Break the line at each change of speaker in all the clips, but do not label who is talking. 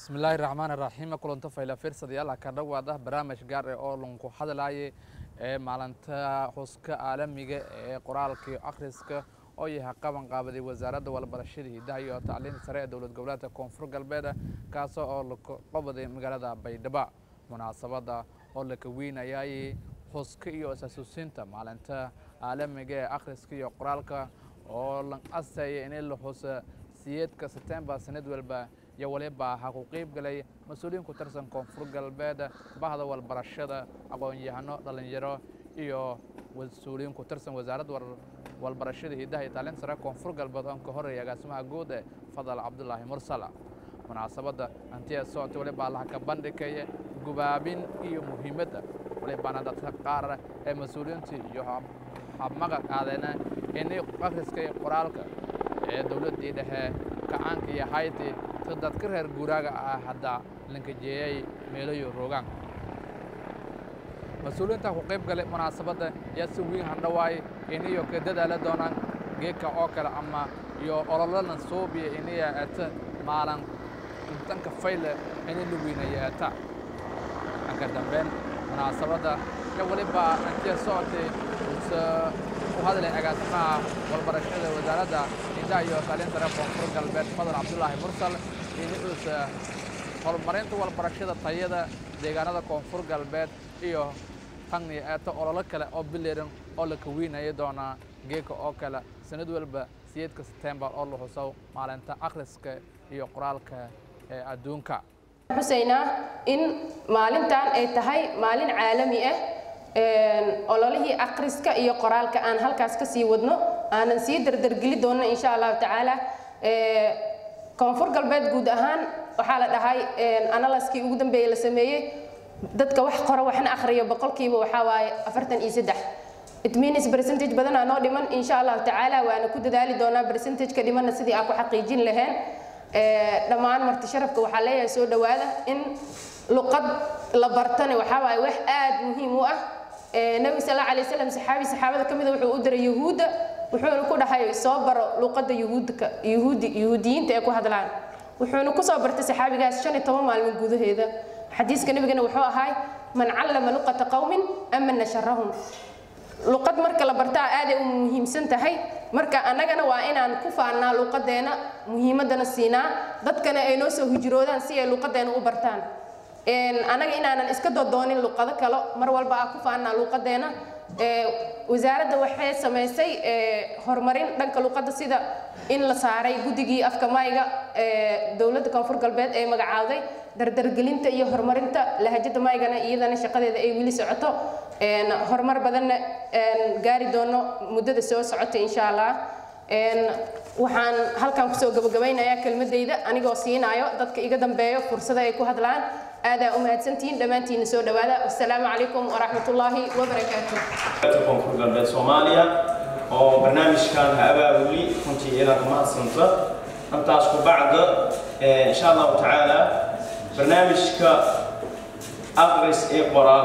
bismillaahi raxmaan raxiim kulanto fayla fiirsadayaal ka dhawaada barnaamij gaar ah oo lanku hadlaayay ee maalinta xuska caalamiga ee qoraalka iyo akhriska oo yahay qaban qaabaday wasaaradda walbarashada hidaha iyo tacliinta sare ee dowlad goboleedka koonfur galbeed kaasoo oo la qabaday magaalada baydhabo munaasabadda oo la kaweynayay xuska iyo is-xasuusinta maalinta caalamiga ee akhriska iyo qoraalka oo la asaya in la xusa siyeedka sebtembar sanad walba iyo waliba ha ku qeyb galay mas-uuliyiin ku tirsan koonfur galbeed bahda walbarashada aqoon-yahano dhallinyaro iyo mas-uuliyiin ku tirsan wasaaradda walbarashada hidaha iyo tacliinta sare koonfur galbeed oo ka horeeya agaasimaha guud ee fadal cabdulaahi mursal munaasabadda hantiya socota waliba allaha ka bandhigaya gubaabin iyo muhiimadda walibana dadka qaar ee mas-uuliyiinta iyo habmaqa qaadeena inay akhriska iyo qoraalka ee dowladdii dhexe kacaanka iyo hayti dadka reer guuraaga ah hadda lankajeeyay meelayo roogaan mas-uuliyiinta ku qayb galay munaasabadda yaa si weyn handhawaay iniyo ka dadaala doonaan geedka oo kale ama iyo ololalan soobiya iniya eta maalan intanka fayle ini la weynaya eta anka dambeyn munaasabadda ya waliba antiya socotay u hadlay agaasimaha walbarashada wasaaradda hidaha iyo tacliinta sare koonfur galbeed fadal cabdulaahi mursal inuusa horumarinta walbarashada tayada deegaanada koonfur galbeed iyo tagni eeto ololo kale oo bileran oo la kaweynaya doonaa geeka oo kale sanad walba siyeedka sebtembar oo la xuso maalinta akhriska iyo qoraalka ee adduunka
xusaynaa in maalintan ay tahay maalin caalami ah ololihii akhriska iyo qoraalka aan halkaas ka sii wadno aanan sii dardargeli doonno insha allahu tacaala koonfur galbeed guud ahaan waxaa la dhahay analaskii ugu dambeeyey la sameeyey dadka wax qora waxna akhriyo boqolkiiba waxaa waaye afartan iyo saddex it means percentage badanaa noo dhiman insha allahu tacaala waana ku dadaali doonaa percentageka dhimanna sidii aan ku xaqiijin lahayn dhammaan marti sharafka waxaa leeyahay soo dhowaada in luqad la bartane waxaa waaye wax aad muhiim u ah nabiga sal alla alay wasalam saxaabi saxaabada ka mida wuxuu u diray yahuudda wuxuuna ku dhahay soo baro luqadda yuhuudka yuhuudi yuhuudiyiinta ee ku hadlaan wuxuuna ku soo bartay saxaabigaas shan iyo toban maalmood gudaheeda xadiiska nabigana wuxuu ahay man callama luqata qowmin amana sharahum luqad marka la bartaa aaday u muhiimsan tahay marka annagana waa inaan ku faannaa luqadeena muhiimadana siinaa dadkana ay noo soo hijroodaan si ay luqadeena u bartaan annaga inaanan iska dodoonin luqado kale mar walba aa ku faannaa luqadeena wasaaradda waxay samaysay horumarin dhanka luqadda sida in la saaray guddigii afka mayga dowladda koonfur galbeed ee magacaawday dardargelinta iyo horumarinta lahajada maygana iyadana shaqadeeda ay weli socoto horumar badanna gaari doono muddada soo socota insha allah waxaan halkan kusoo gabagabaynayaa kelmadayda anigoo siinaayo dadka iga dambeeyo fursada ay ku hadlaan aadaa u mahadsantihiin dhammaantiina soo dhowaada wasalaamu calaykum waraxmatullaahi wabarakaatu
koonfur galbeed soomaaliya oo barnaamijkan ha abaabuli runtii inaad mahadsanta intaas ku bacda insha allahu tacaala barnaamijka aqris ee qoraal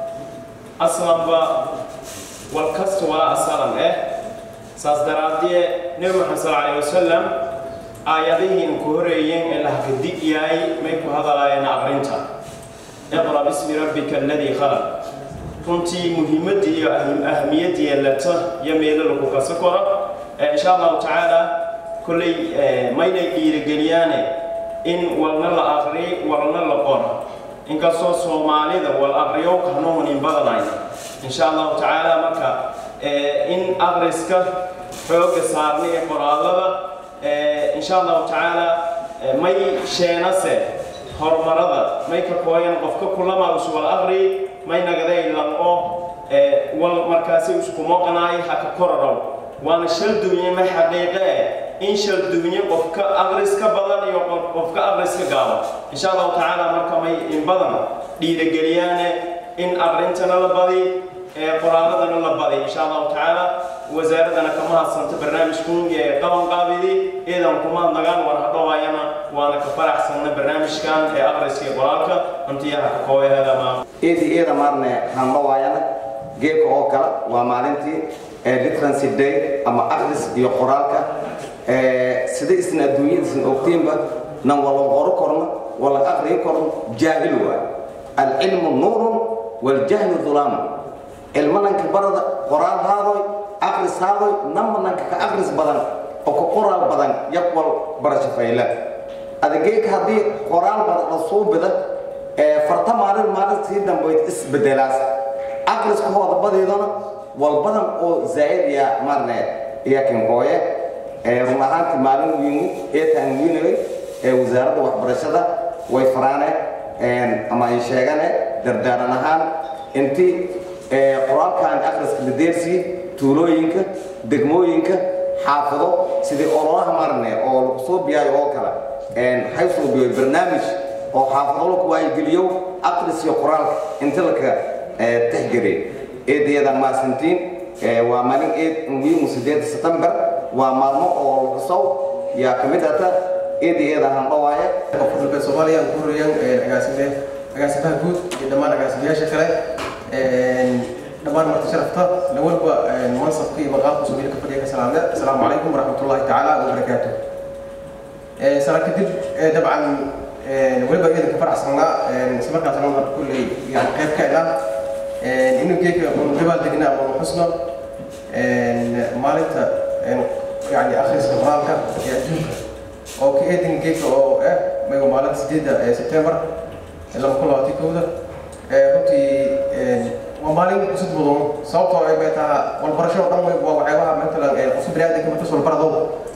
aslanba walkasta waa asalan eh saas daraadee nebi maxamed sal alay wasalam aayadihii inku horeeyeen ee lahka dig yahay may ku hadalaayeen aqrinta iqra bismi rabbika aladii khalaq runtii muhiimadii iyo ahamiyadii yeelata iyo meelo lagu kasa koro insha allahu tacaala kolley maynay dhiirigeliyaane in walna la aqri walna la qoro inkastoo soomaalida wal aqriyo kanuunin badanayna insha allahu tacaala marka in aqriska xooga saarna ee qoraalada insha allahu tacaala may sheenase horumarada may ka kooyan qofka kulama uswal aqri may nagaday lanqo wal markaasi isku moqanaay haka kororow waana shal duunye may xaqiiqe eh in shal duunye qofka aqriska badan iyo qofka aqriska gaabo insha allahu tacaala marka may in badan dhiirigeliyaane in aqrintana la badi qoraaladana la baday insha allahu tacaala wasaaradana kama hadsanta barnaamijkun ee qaban qaabidi iidan kuma nagaan war hadhowaayana waana ka faraxsanna barnaamijkan ee aqriska iyo qoraalka hantiyaha ka kooyaheedama
eedi eeda maarne handhawaayana geedka oo kale waa maalintii literacy day ama aqris iyo qoraalka sida isna adduunyada isna ogtiinba nan wala qoro korno wala aqriyo karo jaahil waa alcilmu nuurun waljahlu dhulaam ilmananka barada qoraal haadoy aqris haadoy namananka ka aqris badan oo ka qoraal badan yaqwal barasho fayla adegeeka haddii qoraal badan la suubida ee farta maalin maalin sii dambayd isbedelaas aqriska hoodabadeedana walbadan oo zaa'id ya marne iyo kinkooye ee run ahaantii maalin wiini ee taanwiinagay ee wasaaradda waxbarashada way faraane ama ay sheegane dardaaran ahaan intii qoraalkan akhriska ladeersii tuulooyinka degmooyinka xaafado sidii ololaha marne oo lagu soo biyaayo oo kale waxay soo biyay barnaamij oo xaafado laku waayigeliyo akhris iyo qoraalka inta laka tixgeliy eedayadan maasantiin waa maalin eed wiimu sideed september waa maalmo oo laxusow yaa ka mid ata eedayeeda handhawaaye
dalka soomaaliya ugu horeeyaan agaasime agaasimaha guud iyo dhammaan agaasimayaasha kale dhammaan marti sharafta lawalba mansabka iyo maqaamka soomaaliya ka fadhiya ka salaamne asalaamu calaykum waraxmatullahi tacaala wabarakaatu sana kadib dabcan weliba iyada ka faraxsanaa isla markaasna waxaan kulley yani qayb ka ina inuu geedka unu gabaal degnaa unu xusno maalinta yani akhriska qur-aanka ee adduunka oo ka eedin geedka oo ah mayu maalinta sideedda sebtembar laba kun labaatan kowda runtii waa maalin cusub mudan sababtoo ay bay taha walbarasho oo dhan waa waxyaabaha matalan qofka biniaadamka markas walbaradow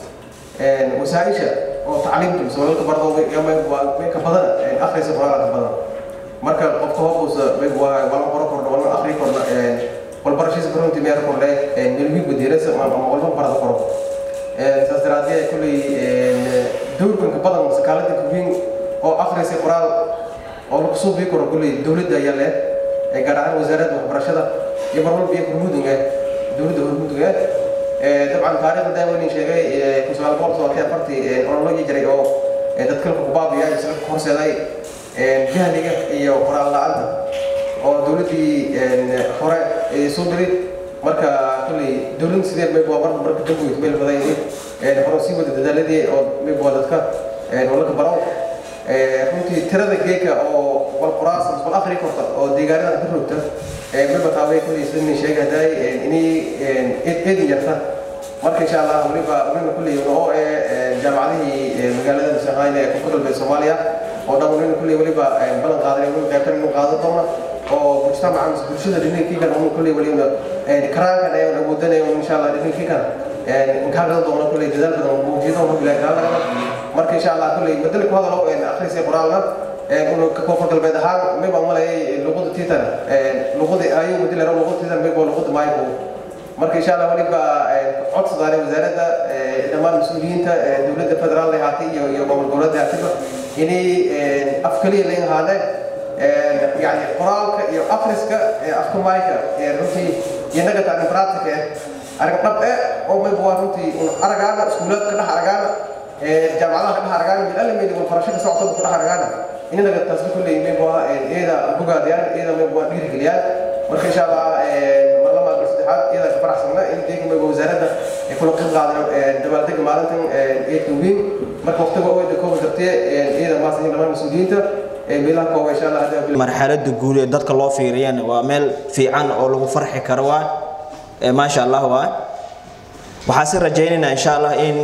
wasaaisha oo tacliimta mise walalka bardow way ka badan akhrisa qur-aanka badan marka qofka hoobuusa waa wala qoro kordha wala akhri kordha walbarashadiisa runtii meel kordhe melwiig wadiirasa ama walba barada koro saas daraadee kulley dowrkanka badan sakaaladinka weyn oo akhrisa qoraal oo lagu soo bii karo kulley dowladda ayaa leh gaar ahaan wasaaradda waxbarashada iyo marwalba iyo hormuudinga dowladda hormuudinga dabcan taariikhda daaweynin sheegay kun sagaal boqol todobaatan afartii ololo jiray oo dadka ku baabiya isla horseeday jahliga iyo qoraal la-aanta oo dowladdii hore soo diray marka kulley dowladda sideed mayb waa marka marka damboyd meel badan yihiin hore sii wada dadaaladii oo mayb waa dadka walaka barow runtii tirada geeka oo wal qoraas wal akhri korta oo deegaanada ka rogta mayba taabay kulley sidani sheegay hadday inay eedin yarta marka insha allah waliba waliba kulley oo ee jaamacadihii magaalada masaqayn ee koonfur galbeed soomaaliya oo dhan waliba kulley waliba ballan qaaday waliba qaybtan inuu qaadan doona oo mujtamaca mise bulshada dhinankii kan unu kulley waliba karaankan ee awoodanayo insha allah dhinankii kan inkaagadan doona kulley dadaal badan muujiyo doona bilaa kaalagada marka insha allah kulley madali ku hadalo akhriisa qoraalka koonfur galbeed ahaan mayba malayay luqada tiitan luqada ayuu madilero luqada tiitan mayba luqada maayku marka insha allah waliba codsadaane wasaaradda dhammaan mas-uuliyiinta dowladda federaal ahaatay iyo iyo gobol goboleedda ahaatayba inay af kaliya laga ahaadeen yani qoraalka iyo akhriska afka maayka runtii iyo nagata arrin practic eh arrin dhab eh oo mayba waa runtii aragaana iskuulaadka dhex aragaana jaamacadaha ka dhex aragaana mid alle meyli waxbarasho ka socota ku dhex aragaana inanaga taasna kulley mayba waa iyada bogaadayaan iyada mayba waa dhiirigeliyaan marka insha allah marlama saddexaad iyada ka faraxsana in deega mayba wasaaradda ay kula qayb qaadeen dabaaldega maalintan eedka weyn marka waqtiga oyda kooban kartee iyada maasan dhamaan mas-uuliyiinta meelaha kooba insha allah hadda
marxaladda guud ee dadka loo fiiriyana waa meel fiican oo lagu farxi karo waa maasha allah waa waxaa si rajaynaynaa insha allah in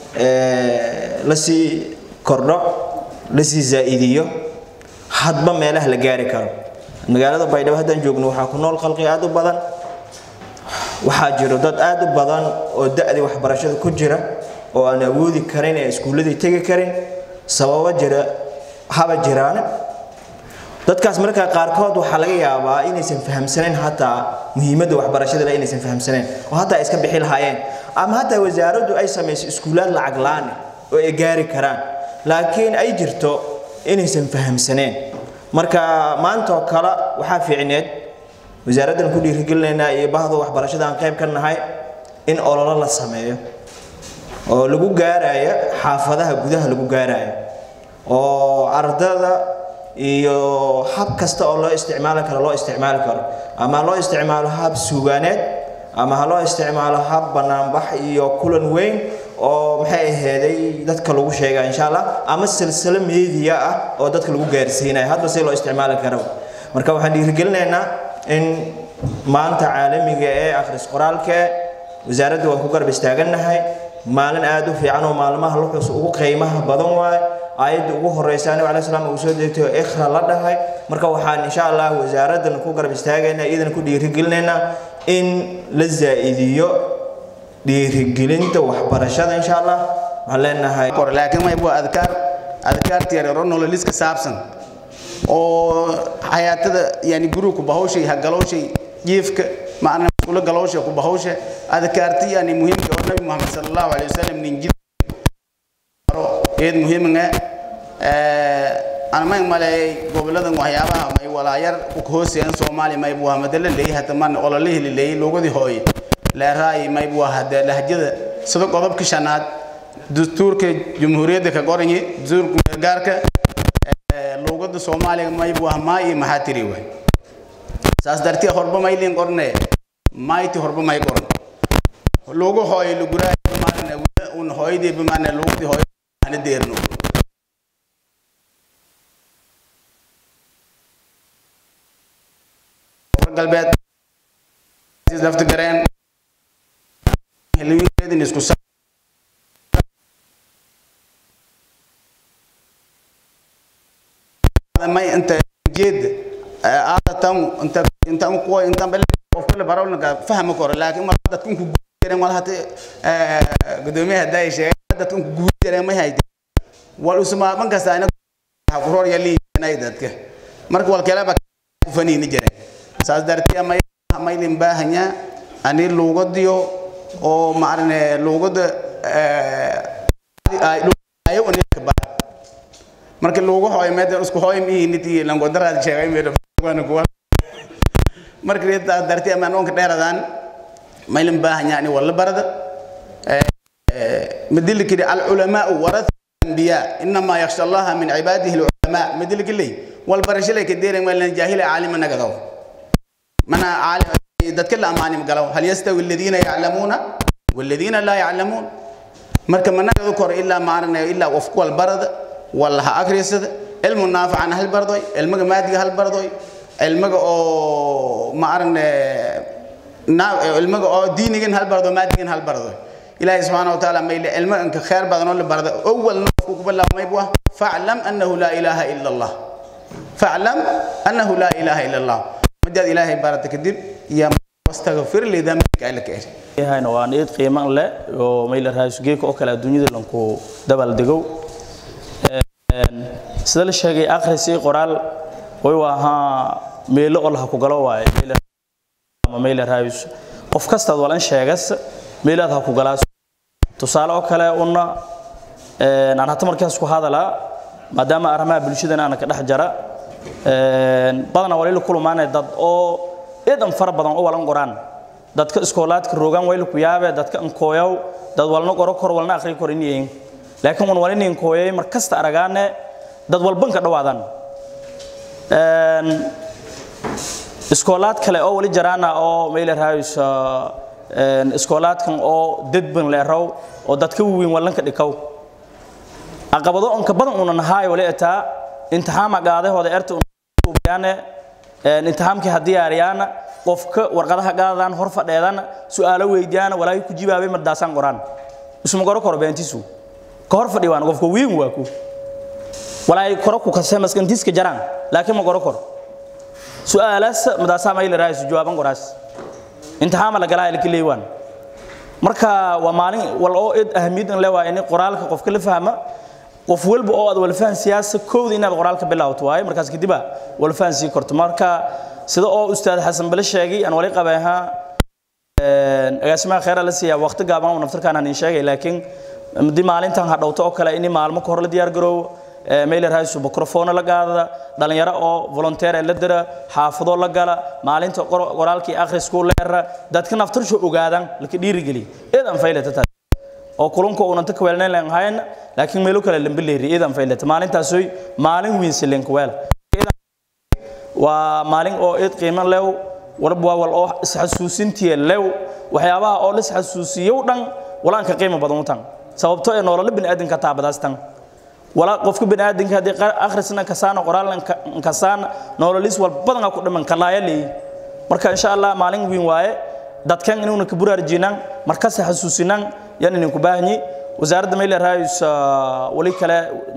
lasii kordho lasii zaa'idiyo hadba meelaha la gaari karo magaalada baydhabo haddaan joogno waxaa ku nool khalqi aad u badan waxaa jiro dad aad u badan oo da-dii waxbarashada ku jira oo aan awoodi karin ee iskuulladii tegi karin sababo jira haba jiraan dadkaas markaa qaarkood waxaa laga yaabaa inaysan fahamsanayn hataa muhiimadda waxbarashada inaysan fahamsanayn oo hataa iska bixi lahaayeen ama hataa wasaaraddu ay samayso iskuulaad lacag la-aan oo ay gaari karaan laakiin ay jirto inaysan fahamsaneen marka maanta oo kale waxaa fiicneed wasaaraddan ku dhiirigelinaynaa iyo bahda waxbarashada aan qayb ka nahay in ololo la sameeyo oo lagu gaaraayo xaafadaha gudaha lagu gaaraayo oo ardada iyo hab kasta oo loo isticmaali karo loo isticmaali karo ama loo isticmaalo hab suugaaneed ama ha loo isticmaalo hab banaanbax iyo kulan weyn oo maxay aheeday dadka lagu sheegaa insha allah ama silsilo media ah oo dadka lagu gaarsiinayo hadba si loo isticmaali karo marka waxaan dhiirigelinaynaa in maanta caalamiga ee akhris qoraalka wasaaradda waan ku garab istaagannahay maalin aad u fiican oo maalmaha luxus ugu qiimaha badan waaye aayadda ugu horeysa anabi calaih salaam uu soo degtay oo ikhra la dhahay marka waxaan insha allah wasaaraddan ku garab istaagaynaa iyadana ku dhiirigelinaynaa in la zaa'idiyo dhiirigelinta waxbarashada insha allah waxaan leenahay
kor laakiin may buu adkaar adkaarta yar yaro nololiska saabsan oo xayaatada yani guriga ku bahawshay ha galowshay jiifka macna kula galowsha ku bahawsha adkaarta yani muhiimka oo nabi muhammad sallallahu alayhi wasallam nin jid eed muhiimnga ee aan ma malay goboladan waxyaabaha may walaayar ku hooseen Soomaali may buu hamadala leeyahay taman ololihii leeyahay loogadi hooy la raay may buu hada lahjada sida qodobka shanaad dastuurka jamhuuriyadda ka qoran yahay dastuurka gaarka luuqada Soomaaliga may buu ma iyo maxaa tiri way saas dartii horba may leen qornay mayti horba may qoran loogu hooy luguraa maana un hooyadii bimaana luuqadii hooy ana deerno galbeed lafta gareen helwiinkeedin isku sa may inta jeed aadatan inta inta ku inta bal qof kale barawna ka fahmo karo laakiin ma dadku ku guureen wal hata gudoomiyaha day sheegay dadku ku guureen ma hayde wal usma man kasta ina ha ku hor yali inay dadka marka wal kale ba ku faniini jireen saas dartii may may lim baahanya ani luugadiyo oo maarne luugada ay ayo ani ka baa marka loogu hooyo meedan isku hooyo mihiniti lango daraad sheegay meedo wana kuwa marka reeta dartii ama noonka dheeradan maylan baahan yaani wala barada madil kidi al ulama warath anbiya inma yakhsha allah min ibadihi al ulama madil kili wal barashile kadeere maylan jahila alima nagado mana alim dadka la amaani magalaw hal yastawi alladhina ya'lamuna walladhina la ya'lamun marka managado kor illa maarna illa wafku wal barada wala ha akhrisada ilmu naafican hal bardoy ilmaga maadiga hal bardoy ilmaga oo ma arne ilmaga oo diinigan hal bardo maadigan hal bardoy ilaahay subhanahu wa ta'ala mayl ilmaga ka khair badan oo la bardo awwal nafku ku bilaw may buu fa'lam annahu la ilaha illa allah fa'lam annahu la ilaha illa allah madad ilaahay barata kadib ya wastaghfir li dhanbika ilaka
yahayna waa niyad qiimo leh oo mayl raasgeeka oo kala dunyada lanku dabal degow sida la sheegay akhris iyo qoraal way waahaa meelo oo la ku galo waaye ama meel raayus qof kasta walan sheegas meelaad ha ku galaas tusaale oo kale una ee aan hata markaas ku hadala maadaama arrimaha bulshadana aan ka dhex jara ee badanaa waliil kulmaanay dad oo eedan fara badan oo walan qoraan dadka iskoolaadka rogan wayl ku yaabe dadka an kooyow dad walna qoro kor walna akhri kor inayeen laakiin wan walin kooyay mar kasta aragaane dad walban ka dhawaadan een iskoolaad kale oo wali jaraana oo meel raayis een iskoolaadkan oo dadban leerow oo dadka weyn walan ka dhikaw aqabado on ka badan una nahay wali ataa imtixaan qaadahooda erta u bayaane een imtixaankii hadii yaariyana qofka warqadaha qaadaan hor fadheedan su'aalo weydiiyana walaahi ku jibaabay madaasan qoraan isma qoro koro beentisu ka hor fadhi waan qofka weyn waa ku walaahi koro ku kasay maskantiska jaraan laakiin ma qoro koro su'aalaas madaasaa ma ila raayis jawaaban qoraas imtixaan la galaa ilka leewan marka waa maalin wal oo id ahmiyad in leewa in qoraalka qofka la fahma qof walba oo aad wal fahan siyaasa koowda inaad qoraalka bilowto waaye markaas kadib wal fahan sii korto marka sida oo ustaad xasan bala sheegay aan wali qabeeha een agaasimaha khayra la siiyaa waqti gaaban oo naftarkaan aan sheegay laakiin midi maalintan ha dhawto oo kale in maalmo ka hor la diyaar garoobo meel raayis microphone la qaada dhalinyaro oo volunteer la dira xaafado la gala maalinta qoraalkii akhrisku leera dadka naftarsho ogaadan laka dhiiri gali eedan faylata taa oo kulunka uu nanta kweelneen leen hayn laakiin meelo kale lambe leeri eedan faylata maalintaas way maalin weyn sileen kweel waa maalin oo eed qiimo leew warba wal oo isxasuusintii leew waxyaabaha oo la isxasuusiyo dhan walaanka qiimo badan u tan sababtoo ee nololo bini'aadanka taabadaastan wala qofka bini'aadanka haddii akhrisna kasaana qoraalna kasaana nololis walbadan ku dhiman kalaaya leeyi marka insha allah maalin weyn waaye dadkan inuuna ka buraarjinaan markasta xasuusinaan yan idinku baahanyi wasaaradda mayla raayus wali kale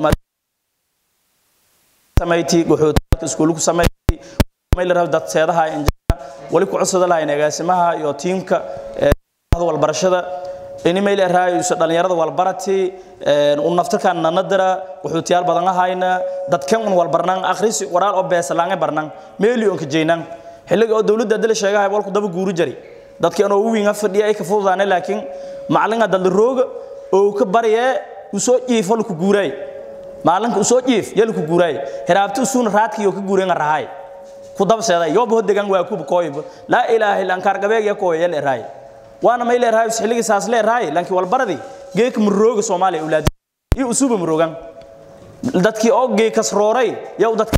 samayti guxuutalka iskuulku samayti mayla raayo dad seedaha injina wali ku codsada lahayn agaasimaha iyo tiimka walbarashada ini mayla raayus dhalinyarada walbarati un naftarkan nanadara wuxuutiyaal badan ahayna dadkan un walbarnaan akhrisi waraal oo beesalaange barnaan meeliyonka jeynaan xilliga oo dowladda dala sheegahay walku daba guuri jari dadkii anoo uwiinga fadhiya ay ka fududaanay laakiin macalinka daldarooga oo ka barayee usoo jiifo laku guuraay maalinka usoo jiif ya laku guuraay hiraabti usuuna raadkiyo ka guureenga rahaay ku dabseeday yooba hodegan waa kuba kooyba laa ilaaha illa ankaar gabeeg ya kooya yal eraay waana may leerahay xilligii saas leerahay laakiin walbaradi geeka murooga soomaaliya awlaad iyo usuuba muroogan dadkii oo geekas rooray yow dadka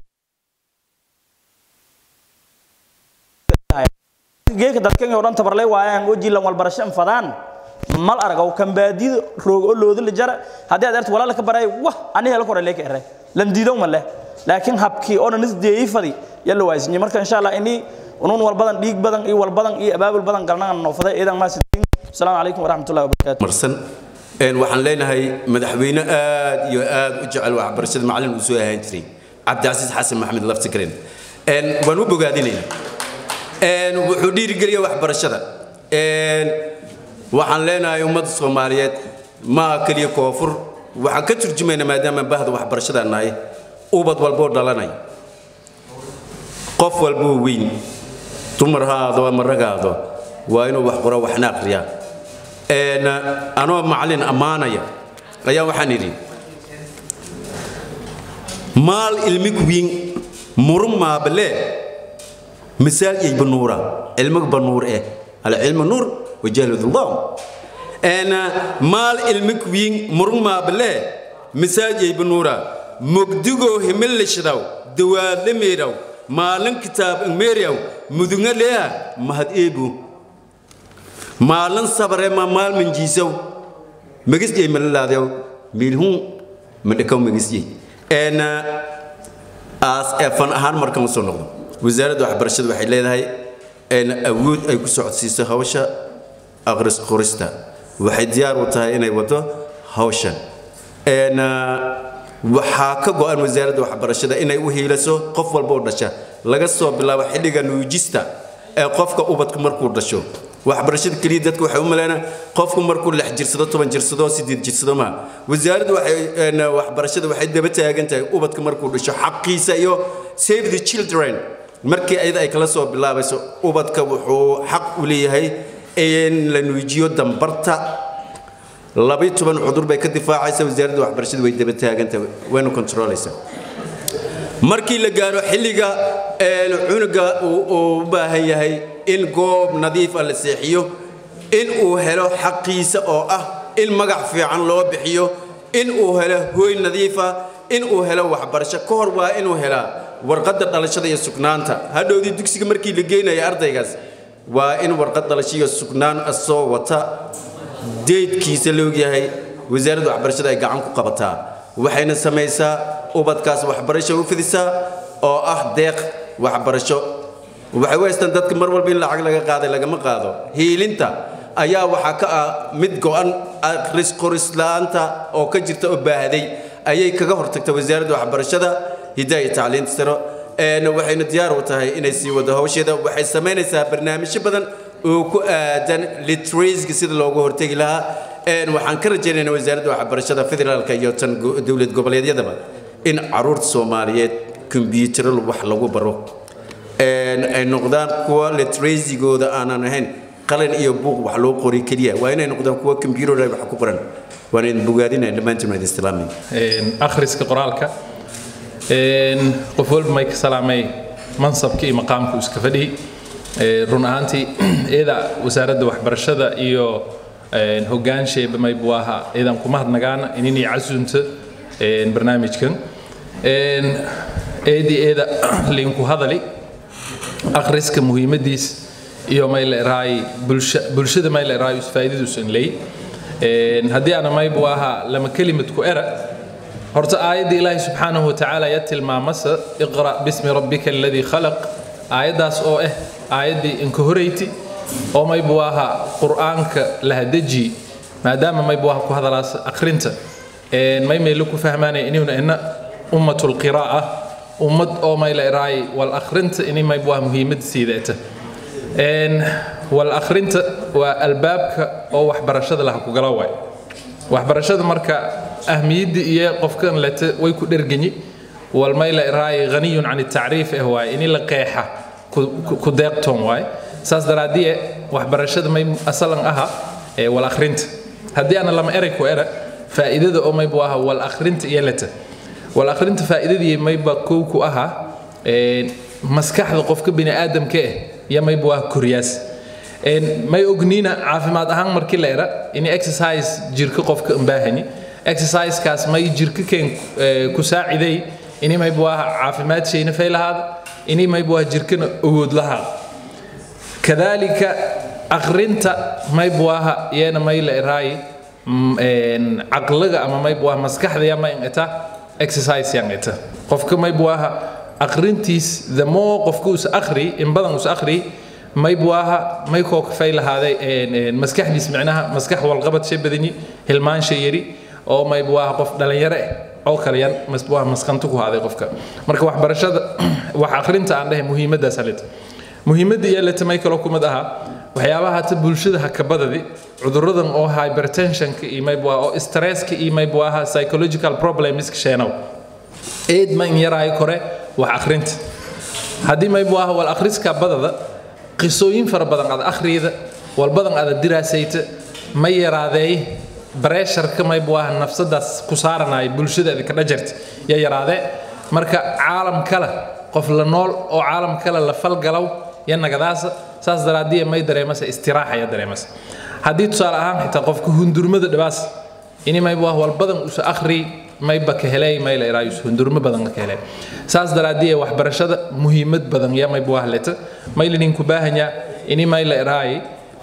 geeka dadkan oo dhan tabarlay waayaan oo jiilan walbarasho anfadaan mal aragaw kan baadida roog oo looda la jara haddii aad arto walaala ka baray wah ani hela kore leeka eray lan diidow ma leh laakiin habkii oo dhan isdeeyey fadi yalla waaysinyi marka insha allah ini unun walbadan dhiig badan iyo walbadan iyo abaabul badan galnaan noofaday iidan maasidiin asalaamu calaykum waraxmatullahi wabarakaatu
marsan een waxaan leenahay madaxweyne aad iyo aad u jecel waxbarashada macallin uu soo ahaan jiray cabdicasiis xasan maxamed laftikaren een waan u bogaadinaynaa een wuxuu dhiirigeliya waxbarashada een waxaan leenahay ummadda soomaaliyeed maaha keliya koonfur waxaan ka turjumaynaa maadaama bahda waxbarashada nahay ubad walboo dhalanay qof walboo weyn dumar ha aado ama rag ha aado waa inuu wax qoro waxna aqriyaa een anoo macallin ammaanaya ayaa waxaan idhi maal ilmig wiin murun maabalee misaal iyo banuura cilmiga banuur eh alcilmu nuur wajahlu dhullam een maal ilmig wiin murun maabalee misaal iyo banuura mugdigoo himilishdaw dawaadlameedaw maalin kitaab ingmeeriyaw mudunga leeha mahad eebu maalin sabare ma maal minjiisaw magisjey malalaadaw miilhun madhakaw magisjey een aas efan ahaan markaan usoo noqdo wasaaradda waxbarashada waxay leedahay een awood ay ku socodsiiso hawsha aqris qorista waxay diyaar u tahay inay wado hawshan een waxaa ka go'an wasaaradda waxbarashada inay u hiilaso qof walba oo dhasha laga soo bilaabo xilliga nuujista ee qofka ubadku markuu dhasho waxbarashada keliya dadka waxay u maleynaa qofku markuu lix jirsado toban jirsado sideed jirsado ma wasaaradda waxay waxbarashada waxay daba taagan tahay ubadka markuu dhasho xaqiisa iyo save the children markii ayada ay kala soo bilaabayso ubadka wuxuu xaq u leeyahay in la nuujiyo dambarta labiyo toban cudur bay ka difaacaysa wasaaradda waxbarashada way daba taagantahay wayna kontroolaysaa markii la gaaro xilliga cunuga uu u baahan yahay in goob nadiif ah la seexiyo in uu helo xaqiisa oo ah in magac fiican loo bixiyo in uu helo hooy nadiifa in uu helo waxbarasho ka hor waa inuu helaa warqadda dhalashada iyo sugnaanta hadhowdii dugsiga markii la geynaya ardaygaas waa in warqad dhalasho iyo sugnaan soo wata deydkiisa loogyahay wasaaradda waxbarashada ay gacan ku qabataa waxayna samaysaa ubadkaas waxbarasho u fidisaa oo ah deeq waxbarasho waxay u haystaan dadka mar walba in lacag laga qaaday lagama qaado hiilinta ayaa waxaa ka ah mid go'an akhris qoris la'aanta oo ka jirta oo baahday ayay kaga hortagta wasaaradda waxbarashada hiddaha iyo tacliinta saro waxayna diyaar u tahay inay sii wado hawsheeda waxay samaynaysaa barnaamijyo badan oo ku aadan literacyga sida loogu hortegi lahaa waxaan ka rajaynaynaa wasaaradda waxbarashada federaalka iyo tan dowlad goboleedyadaba in caruurta soomaaliyeed kombiyuutaro wax lagu baro ay noqdaan kuwa literacygooda aanan ahayn qalin iyo buuq wax loo qori keliya waa inay noqdaan kuwa computer wax ku qoran waan idin bogaadinaya dhammaantiin waa idin islaamay
akhriska qoraalka qof walba may ka salaamay mansabka iyo maqaamku iska fadhiyi run ahaantii iyada wasaaradda waxbarashada iyo hogaansheeba may buu ahaa iyadan kuma hadnagaana inini casunta barnaamijkan eedii eeda linku hadali akhriska muhiimadiis iyo may leerahay bulshada may leerahay faa'iidadiisu in leey haddii ana maybu ahaa lama kelimad ku era horta aayadda ilaahi subxaanahu watacaala ya tilmaamasa iqra bismi rabbika aladii khalaq aayaddaas oo ah aayaddii inka horeyti oo maybu ahaa qur'aanka lahadeji maadaama maybu aha ku hadalaas akhrinta may maylo ku fahmaanaya inuna ina ummatu lqiraa'a ummad oo mayla iraay wal akhrinta ini maybu aha muhiimad siideeta wal akhrinta waa albaabka oo waxbarashada laha ku gala waay waxbarashada marka ahmiyadda iyo qofkan lete way ku dherganyi wal mayla iraay ghaniyun can tacriif eh waay ini la qeexa ku deeqtoon waay saas daraaddiye waxbarashada may asalan aha wal akhrinta haddii ana lama erey ku era faa'iidada oo maybu aha wal akhrinta iyo leta wal akhrinta faa'iidadii mayba kow ku aha maskaxda qofka bini aadamka eh iyo maybu aha koryaas may ogniina caafimaad ahaan markii la era in exercise jirka qofka unbaahani exercisekaas may jirka keen ku saaciday ini maybu aha caafimaad shayna fay lahaada ini maybu aha jirkana awood lahaada kadalika akhrinta maybu aha iyana may la eraayi caqliga ama maybu aha maskaxda yama ingata exercise yang ita qofka maybu aha akhrintiis the more qofka us akhri in badan us akhri maybu aha may koo kafay lahaaday maskaxdiis micnaha maskax walqabad shay badani hilmaan shay yari oo maybu aha qof dhalinyaro eh oo kale yan masbu aha maskanto ku haaday qofka marka waxbarashada wax akhrinta aan dhahay muhiimaddaas halita muhiimadda iyo leta may kaloo kumid aha waxyaabaha hata bulshada hakabadadi cuduradan oo hypertensionka iyo maybu aha oo stresska iyo maybu aha psychological problemska sheenow eed ma in yaraayo kore wax akhrinta haddii maybu aha wal akhriska badada qisooyin fara badan aad akhriyada wal badan aad diraasayta ma yaraadeey bareesharka maybu aha nafsadaas ku saaranaya bulshadaada ka dhajarta ya yaraadee marka caalam kale qof la nool oo caalam kale la falgalow ya nagadaasa saas daraadiya may dareemasa istiraaxa ya dareemasa haddii tusaale ahaan xitaa qofka hundurmada dhabaas ini maybu ah wal badan usa akhri mayba ka helay mayla iraayus hundurmo badan ka helay saas daraadiya waxbarashada muhiimad badan ya maybu ah leta maylinin ku baahanya ini mayla iraayi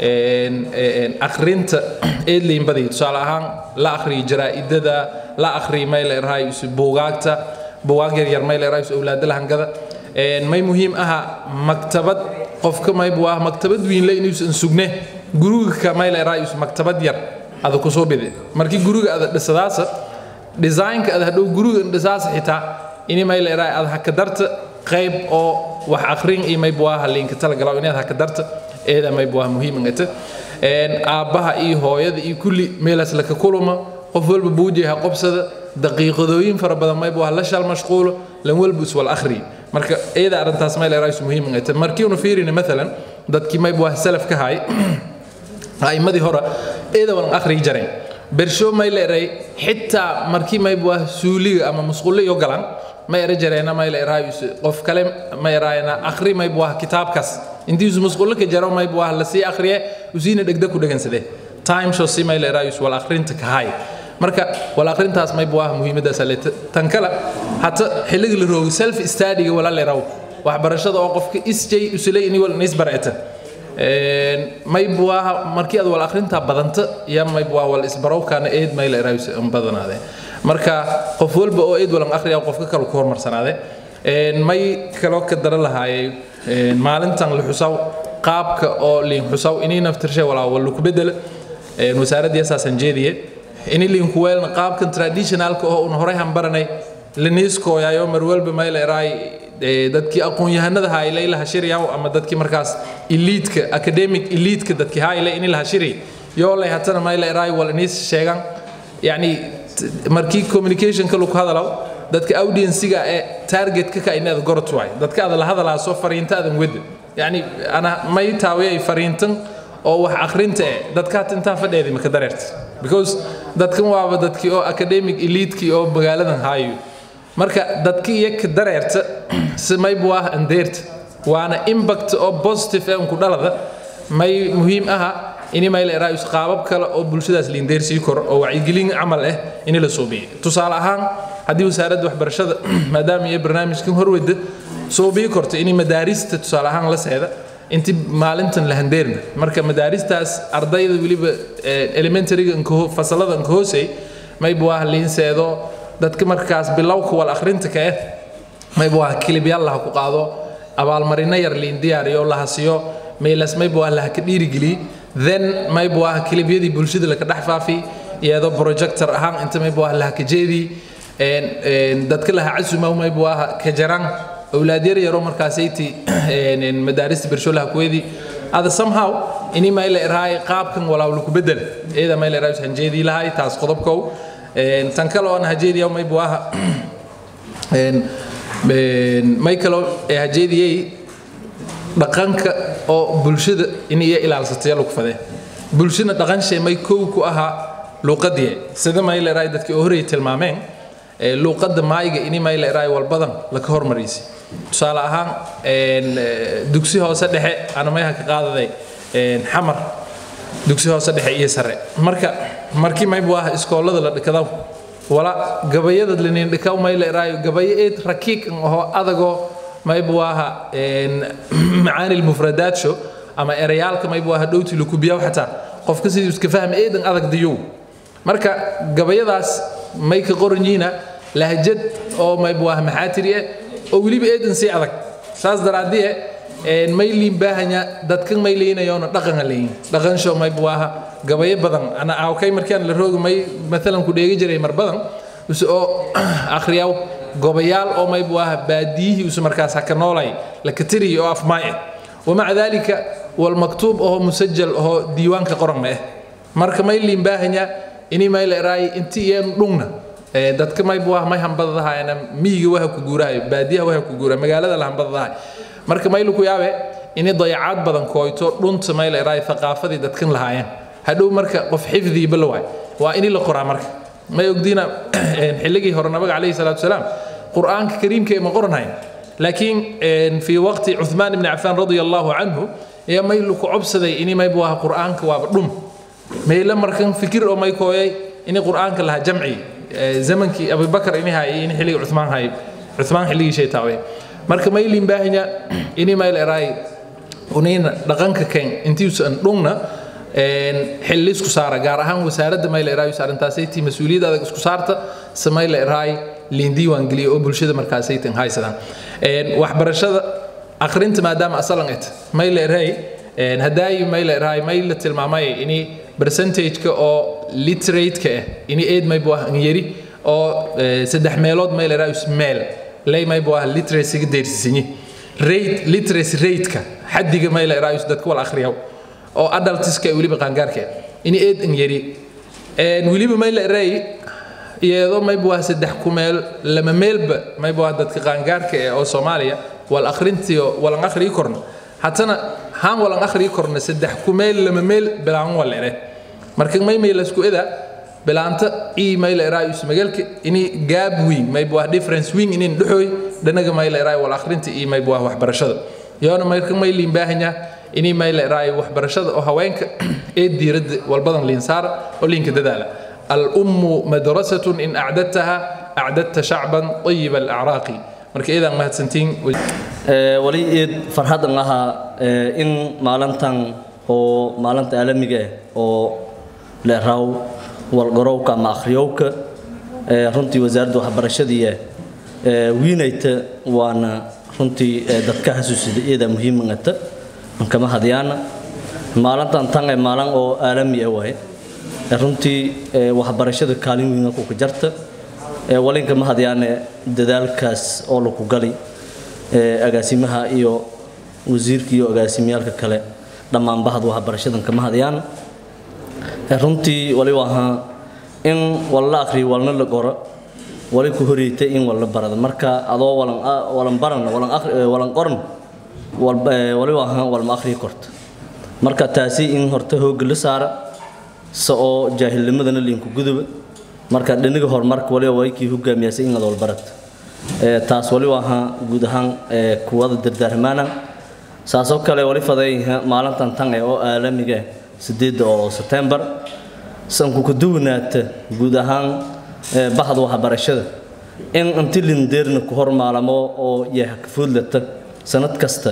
akhrinta eedlayn badaya tusaale ahaan la akhriyo jaraa'idada la akhriyo mayla iraayus buugaagta buugaag yaryar mayla iraayus awlaada lahangada may muhiim aha maktabad qofka maybu ah maktabad wiinle inuusan sugne guriga ka mayla iraayus maktabad yar ada kusoo bide markii guriga ada dhisadaasa designka ada hadhow guriga dhisaasa xitaa ini mayla iraay ada haka darta qayb oo wax akhrin iyo maybu aha liinka talagalaw inaad haka darta eeda maybu ah muhiim ingata aabbaha iyo hooyada iyo kulli meelaas laka kuluma qof walba buujay ha qobsada daqiiqadooyin fara badan maybu ah la shal mashquulo lan walba is wal akhri marka eeda arrintaas mayla iraayus muhiim ingata markii unu fiirina maalan dadkii maybu ah salaf ka hay a'immadii hore eeda walan akhriyi jareen bersho may la eray xitaa markii maybu ah suuliga ama musqulle iyo galan ma era jareena may la eraayus qof kale ma eraayana akhri maybu ah kitaabkaas intiisu musqulle ka jaro maybu ah lasii akhriye usiina dhegda ku dhegansadee time show si may la eraayus wal akhrinta ka hay marka wal akhrintaas maybu ah muhiimaddaas aleta tan kale hata xilliga la roogo self studyga wala leraw waxbarashada oo qofka isjay usulay ini wal nisbarata maybu ah markii aad wal akhrintaa badanta ya maybu ah wal isbarowkaana eed mayla eraayus an badanaade marka qof walba oo eed walan akhriya qofka kale ku hormarsanaade may kaloo ka dara lahaayay maalintan la xusaw qaabka oo liin xusaw inay naftirshay walaa wal ku bedela wasaaradda yasaasan jeediye ini liin ku weelna qaabkan traditionalka oo un horey han baranay laniiskooyayo mar walba mayla eraay dadkii aqoon-yahanada hayle ilaha shiryaw ama dadkii markaas eliidka academic eliidka dadkii hayle in ilaha shiri yoolay hatana mayla eraay wal iniis sheegan yacni markii communicationka lagu hadalaw dadka audienciga ee targetka ka inaad gorot waay dadka aad la hadalaaso fariinta aadan wada yacni ana may taawiyay fariintan oo wax akhrinta eh dadkaat intaa fadheedi maka dareerta because dadkan waaba dadkii oo academic eliidkii oo magaaladan haayo marka dadkii iyo ka dareerta si maybu ah andeerta waana impact oo positive ee unku dhalada may muhiim aha ini mayla eraayus qaabab kale oo bulshadaas liindeersii koro oo wacyigelin camal ah ini la suubiyo tusaale ahaan haddii wasaaradda waxbarashada maadaama iyo barnaamijkan horwada suubiyi korto ini madaarista tusaale ahaan la seeda inti maalintan la handeerna marka madaaristaas ardayda weliba elementaryga fasalada inka hoosey mayba waa liinseedo dadka markaas bilowka wal akhrinta ka eh mayba waa kilibyaal laha ku qaado abaalmarino yar liin diyaariyo la hasiyo meelas mayba waa laha ka dhiirigeliy then mayba waa kilibyadii bulshada laka dhex faafi iyadoo projector ahaan inta mayba waa laha ka jeedii dadka laha casumaw mayba waa ka jaraan awlaad yar yaro markaasayti madaarista bersholaha kuweedii ada somehow ini mayla iraay qaabkan walaaw laku bedel iyada mayla iraay hanjeedii lahay taas qodobkow tan kale oon hajeediya mayba waa may kaloo hajeediyey dhaqanka oo bulshada in iyo ilaalsataya lagu fadee bulshada dhaqanshay may kow ku ahaa luuqadii sida mayla iraay dadkii oo horey tilmaameen luuqadda maayiga ini mayla iraay walbadan laka hormariysay tusaale ahaan dugsi hoose dhexe ana mayha ka qaadaday xamar dugsi hoose dhexe iyo sare marka markii maybu ah iskoolada la dhikadaw wala gabayada linin dhikaw mayla iraayo gabayo eed rakiik aho adagoo maybu aha macaani lmufradaatsho ama erayaalka maybu aha dhowti lukubiyaw xataa qofka sidii iska fahma eedan adag diyow marka gabayadaas may ka qoranyiina lahjad oo maybu ah maxaatiri eh oo weliba eedan sii adag saas daraadie may liin baahanya dadkan may leeynayoona dhaqana leeyin dhaqansho may buaha gabayo badan ana awkay markaan la roogi may maalan ku dheegi jiray mar badan use oo akhriyaw gobayaal oo may buaha baadiyihii use markaas haka noolay la katiriyi oo afmaaye wamaca dalika walmaktuub oo musajal oo diiwaanka qoran ma eh marka may liin baahanya ini may la eraay inti iyeen dhungna dadka may buah may hambadadahaayana miyiga waha ku guurahay baadiyaha waha ku guurahay magaalada la hambadadahay marka maylu ku yaabe inay dayacaad badan kooyto dhunta mayla iraay thaqaafadii dadkan lahaayeen hadhow marka qof xifdiiba la waay waa ini la qoraa marka may ogdiina xilligii hore nabiga calayhi salaatu wasalaam qur'aanka kariimka ma qoranhayn laakiin fii waqti cuthmaan ibni cafaan radia allahu canhu ayaa maylu ku cobsaday ini may buaha qur'aanka waaba dhum mayla markan fikir oo may kooyay ini qur'aanka lahaa jamci zamankii abubakar ini haayay ini xilligii cuthmaan haayay cuthmaan xilligii shaytaawe marka maylin baahanya ini mayl eraay unina dhaqanka ken intiisan dhungna xilli isku saara gaar ahaan wasaaradda mayl eraay saarantaasaytii mas-uuliyadda adag isku saarta se mayl eraay liin diiwaan geliya oo bulshada markaasaytan haysadaan waxbarashada akhrinta maadaama asalan et mayl eraay hadaayi mayl eraay mayl la tilmaamay ini percentage-ka oo literate-ka ah ini eed maybu ah yari oo saddex meelood mayl eraay meel lay maybu ah literacy-ga deersisinyi rate literacy rate-ka xaddiga mayla eraayus dadka wal akhriyaw oo adultiska weliba qaangaarka ini eed in yari weliba mayla eraay iyadoo maybu ah saddex ku meel lama meelba maybu ah dadka qaangaarka ee oo soomaaliya wal akhrintiyo walan akhriyi korna hatana haan walan akhriyi korna saddex ku meel lama meel bilaan wal ere marka may maylasku eda bilaanta email eraayus magaalka ini gaab weyn maybu ah difference weyn inin dhuxoy dhanaga mayl eraay wal akhrinta iyo maybu ah waxbarashada yoona marka may liin baahanya ini mayl eraay waxbarashada oo haweenka ee diiradda walbadan liin saara oo liinka dadaala الأم مدرسة إن أعددتها أعددت شعبا طيب الأعراق marka idan mahadsantiin
wali eed farxadan ahaa in maalintan oo maalinta caalamiga ah oo leeraw walgarowka ama akhriyowka runtii wasaaradda waxbarashadii wiinayta waana runtii dadka xasuusida iyada muhiimangata kama hadyaana maalintan tan ee maalin oo caalami ah waaye runtii waxbarashada kaalin weyn ku ka jarta walinka ma hadyaane dadaalkaas oo lagu gali agaasimaha iyo wasiirka iyo agaasimiyaalka kale dhammaan bahad waxbarashadan kama hadyaan runtii wali ahaa in walla akhriyo walna la qoro wali ku horeyta in walla barada marka adoo walan walan baran walan akhri walan qoran wali ahaa walma akhriyo korta marka taasi in horta hoogga la saara sa oo jaahilnimadana liinku guduba marka dhiniga horumarka waliba way kii hogaamiyasay in adool barat taas waliba ahaa guud ahaan kuwada dardaarmaana saasoo kale wali faday maalintan tan ee oo caalamiga sideedda oo sebtembar sanku ka duwanaata guud ahaan bahda waxbarashada in inti lindeerna ku hormaalamo oo yaha ka foodlata sanad kasta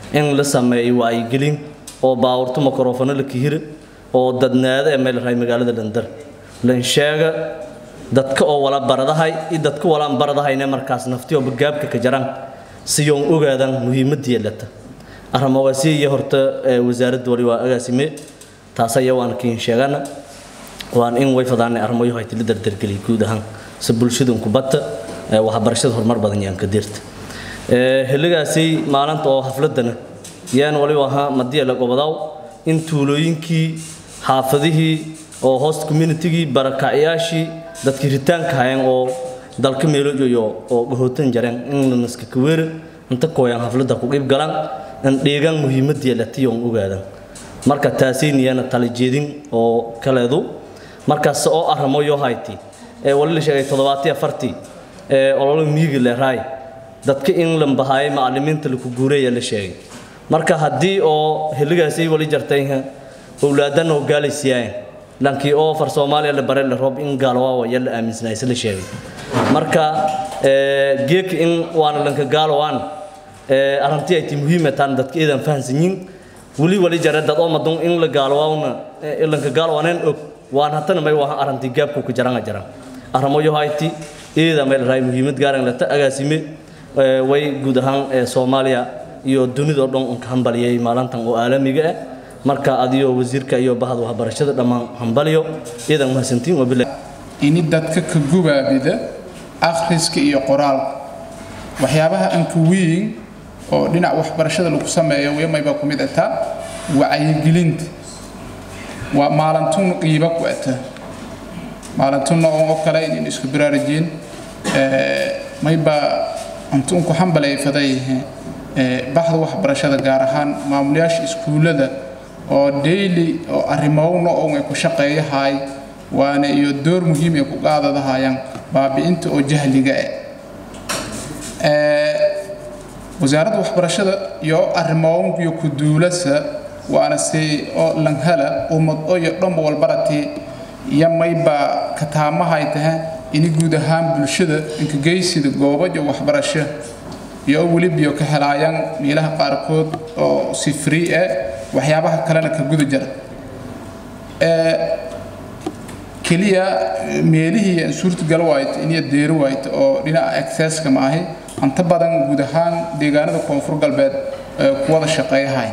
in la sameeyo wacyigelin oo baawurto mikrofano la kihira oo dadnaada ee meel raay magaalada landar lan sheega dadka oo wala baradahay iyo dadka walaan baradahayne markaas naftiyo gaabka ka jaraan siyoon ogaadan muhiimadii lata arrimahaasi iyo horta wasaaradda wali waa agaasime taas ayaa waan kiin sheegana waan in way fadaanay arrimayo hayti la dardargeliy guud ahaan si bulshadan kubadda waxbarashada horumar badan yaan ka dirta xilligaasi maalinta oo xafladana yaan waliba ahaa madiya la gobodaaw in tuulooyinkii xaafadihii oo host communitygii barakacyaashii dadkii ritaanka hayeen oo dalka meelojoyo oo gahootan jareen in la naska kaweera inta kooyaan xafladda ku qeyb galaan in dheegaan muhiimadii latiyoon ogaadan marka taasiiniyana talijeedin oo kaleedu markaas oo arrimo yoo hayti ee wali la sheegay toddobaatiyo afartii ee ololo miyiga leeraay dadka in la bahaayay macallimiinta laku guureeya la sheegay marka haddii oo xilligaasi wali jartay owlaadan oo gaalaysiyaayeen lankii oo far soomaaliya la bare la roob in gaalowaa ya la aaminsanaaysa la sheegay marka geek in waana lanka gaalowaan arrintii ay ti muhiima taan dadka iidan fahansanyiin weli wali jare dad oo madun in la gaalowaawna lanka gaalowaaneen og waan hatana may waa arrintii gaabku ku jaranga jaran arrimo yo hayti iida meel raay muhiimad gaaran lata agaasime way guud ahaan soomaaliya iyo dunida oo dhan unka hambaliyay maalintan oo caalamiga ah marka adiyo wasiirka iyo bahda waxbarashada dhammaan hambaliyo iidan mahadsantiin wabilahi
ini dadka ka gubaabida akhriska iyo qoraalka waxyaabaha anka weyn oo dhinac waxbarashada lagu sameeyo wemayba ku mid ataa wacyigelinta waa maalintun qiiba ku ata maalintunna oo kale in isku baraarujin mayba antun ku hambalayfaday baxda waxbarashada gaar ahaan maamulayaasha iskuullada oo daily oo arrimowna oo ay ku shaqeeyahay waana iyo door muhiim ay ku qaadadahayaan baabi'inta oo jahliga ah wasaaradda waxbarashada iyo arrimoon iyo ku duulasa waana si oo lanhala ummad oo iyo dhanba walbarati iyo mayba kataamahay tahay ini guud ahaan bulshada inkageysida goobaja waxbarasho iyo welibiyo ka helaayaan meelaha qaarkood oo si free ah waxyaabaha kalena ka guda jira keliya meelihii aan suurtagal waayt iniyo deeri waayt oo dhinaca accesska ma ahi anta badan guud ahaan deegaanada koonfur galbeed ku wada shaqeeyahay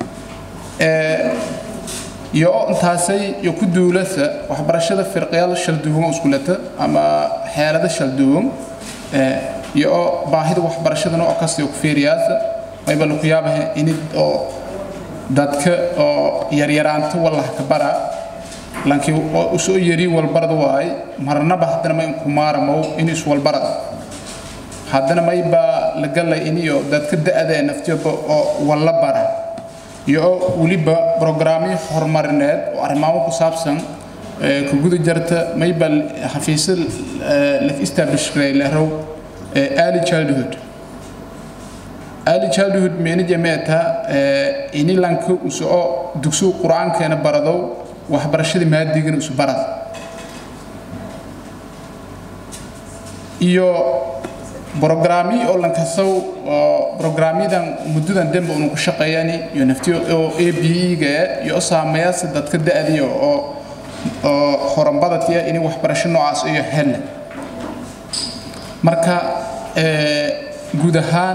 iyo intaasay iyo ku duulasa waxbarashada firqyaal shalduwan iskulata ama xeelada shalduwan iyo baahida waxbarashadana oo kasta ku feeriyaasa mayba laku yaabaha inid oo dadka oo yaryaraanta wallah ka bara laakiin oo soo yari walbarada waay marnaba haddana ma inku maaramow in iswalbarada haddana mayba la galay iniyo dadka da-da ee naftiyaba oo walla bara iyo weliba brograamyo horumarineed oo arrimaamo ku saabsan ku guda jarta mayba xafiisyo la establish garay lerow early childhood early childhood meenaja meeta ini lanka usoo dugsigu qur-aankeena baradow waxbarashada maadigana isu barada iyo brograamyo oo lankasow oo brograamyadan muddadan dembe unu ku shaqeeyani iyo naftiyo oo a b e-ga iyo saameeyaasa dadka da-diyo oo oo horanbadatiya inay waxbarasho noocaas iyo helle marka guud ahaan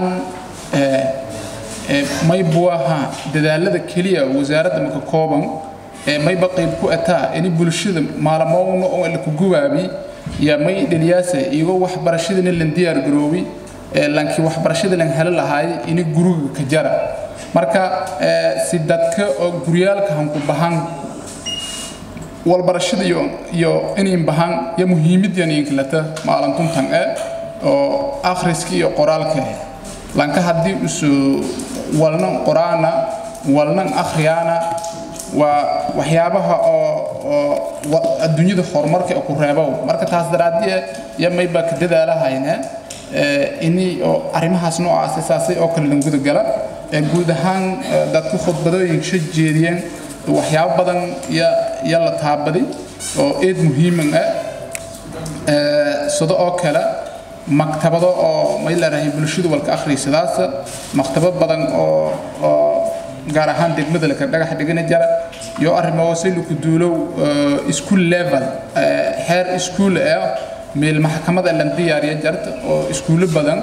maybu ahaa dadaalada keliya wasaaradda maka kooban mayba qayb ku ataa ini bulshada maalmoowna oo la ku gubaabi ya may dhaliyaasa iyagoo waxbarashadana lan diyaar garoobi laakiin waxbarashada lan helo lahaay ini guriga ka jara marka si dadka oo guryaalka hanku bahan walbarashada iyo iyo inayn bahan ya muhiimadyan inkalata maalintuntan e oo akhriska iyo qoraalka lanka haddii isu walnan qoraana walnan akhriyaana waa waxyaabaha oo oo adduunyada horumarka ku reebow marka taas daraadii ya mayba ka dadaalahayna ini oo arrimahaas noocaas saasay oo kale lan guda gala guud ahaan dadka khudbadooyin sha jeediyeen waxyaabo badan ya ya la taabaday oo eed muhiiman ah sida oo kale maktabado oo may leedahay bulshadu walka akhriysadaas maktabad badan oo oo gaar ahaan degmada laka dhagax dhigana jara iyo arrimo hoose lagu duulow school level heer school ah meel maxkamada la diyaariyo jarta oo iskuulo badan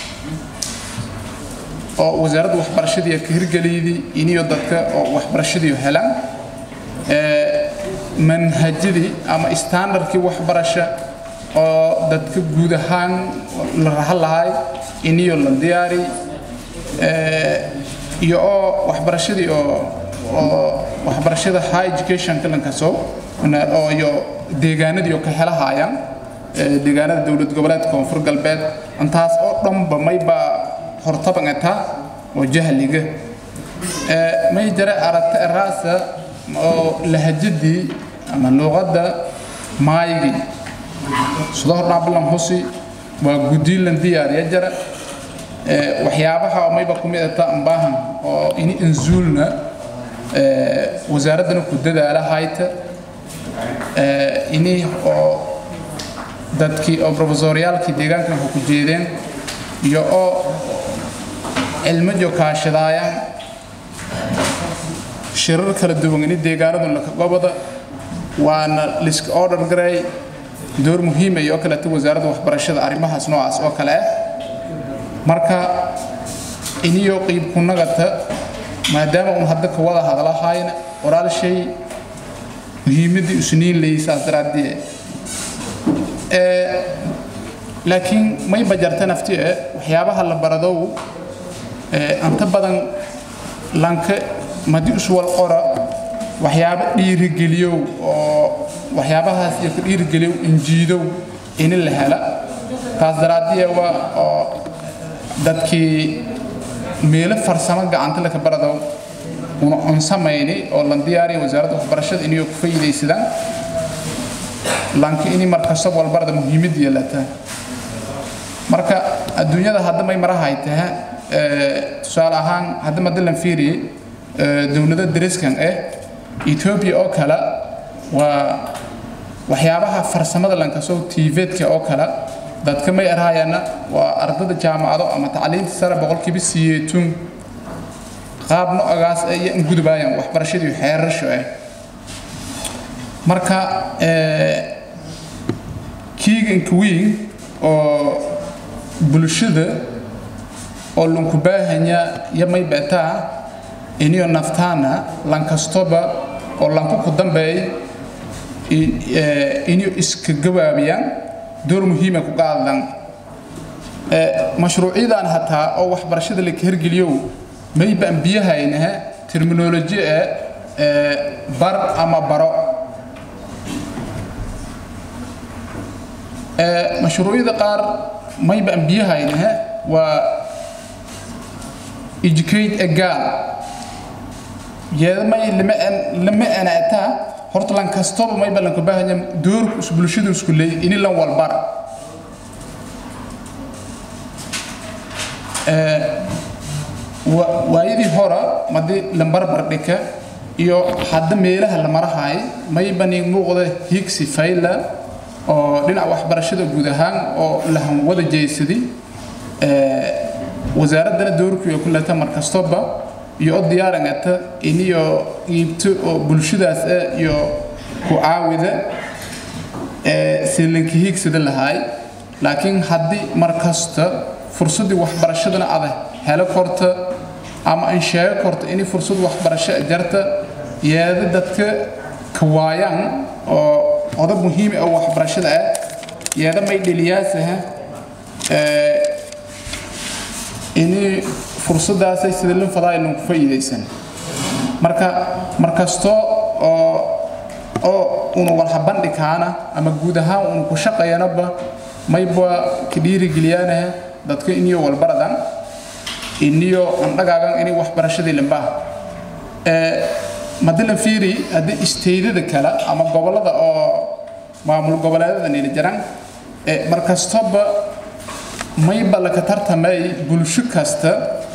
oo wasaaradda waxbarashadii ka hirgeliyay iniyo dadka oo waxbarashadii helaan manhajadii ama standardkii waxbarasho oo dadka guud ahaan la rahan lahay iniyo la diyaari iyo oo waxbarashadii oo oo waxbarashada high education kalankaso oo iyo deegaanadii oo ka helahayaan deegaanada dowlad goboleedka koonfur galbeed intaas oo dhanba mayba hortabangata oo jahliga may jira aragta eraasa oo lahajadii ama luuqadda maayigii sida hordhaa bilan husi waa guddiilan diyaariya jara waxyaabaha mayba ku midata ambaahan oo ini inzuulna wasaaraddana ku dadaala hayta ini oo dadkii oo profesoryaalkii deegaankan ku jeedeen iyo oo cilmo jokaashadaayaan shirar kala duwan ini deegaanadu laka gobada waana liska order garay door muhiim ay oo kaleeto wasaaradda waxbarashada arrimahaas noocaas oo kale ah marka iniyo qiib ku nagata maadaama uun hadda ka wada hadlahayna walaal shay muhiimadii usniin leysaas daraadee laakiin may bajarta nafti e waxyaabaha la baradow anta badan lanka madi uswal qora waxyaabo dhiirigeliyow oo waxyaabahaas iyo ka dhiirigeliyow injiidow ini la hela taas daraadiya waa oo dadkii meelo farsamo gacanta laka baradow una on samayni oo lan diyaariya wasaaradda waxbarashada inay ku faa'iidaysadaan lanka ini markasta walbarada muhiimad yeelata marka adduunyada hadda may marahay taha tusaale ahaan hadda madalan fiiriyey dowlada dariskan eh ethiopia oo kale waa waxyaabaha farsamada lankasoo tiiveedka oo kale dadka may arhaayana waa ardada jaamacado ama tacliinta sare boqolkiiba siyeetun qaab noocaas ay gudubaayaan waxbarashadii xeerasho ah marka kiiganka weyn oo bulshada oo lanku baahanya yamay betaa iniyo naftaana lankastoba oo lanku ku dambeey iniyo iska gawaabiyaan door muhiima ku qaadaan mashruucyadan hataa oo waxbarashada la hergeliyow maybaan biyahaynaha terminoloji ee bar ama baro mashruucyada qaar maybaan biyahaynaha waa educate a girl yeedamay lama anaataa horta lan kastaba mayba lanka baahanya doorku is bulshadu isku leey ini lan walbara waayadii hora madii lambarbar dhika iyo hadda meelaha la marahay maybani muuqda higsi fayla oo dhinaca waxbarashada guud ahaan oo lahan wada jeysadi wasaaraddana doorkuyo ku leta mar kastoba iyo o diyaarangata iniyo iibto oo bulshadaas ah iyo ku caawida silanka hiigsada lahaay laakiin haddii mar kasta fursaddii waxbarashadana ada helo korta ama an sheego korta inay fursad waxbarasho jarta yeeda dadka ka waayaan oo odag muhiim oo waxbarashada ah yeeda may dheliyaasaha inay fursadaasay sida lin fadaa inuu ku faa'iidaysan marka markasto oo oo una walha bandhikaana ama guud ahaan una ku shaqayanaba mayba ka dhiirigeliyaanaha dadka iniyo walbaradan iniyo andhagaagan inay waxbarashadii limbaha madalan fiiri haddii isteydada kale ama gobollada oo maamul goboleedada nila jiraan markastoba mayba laka tartamay bulsho kasta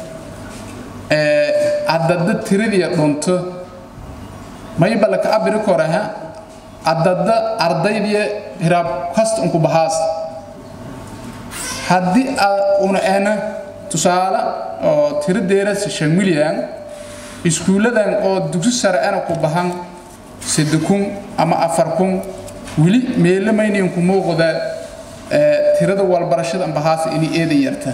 adada tiradiya dhunto mayba laka abiri koraha adada ardaydiya hiraab kasta unku bahaas haddii una ena tusaale oo tiro deerasa shan milyan iskuulladan oo dugsi sare ana ku bahan sadde kun ama afar kun weli meelamaynayn ku muuqda tirada walbarashada ambahaasa inay eeda yarta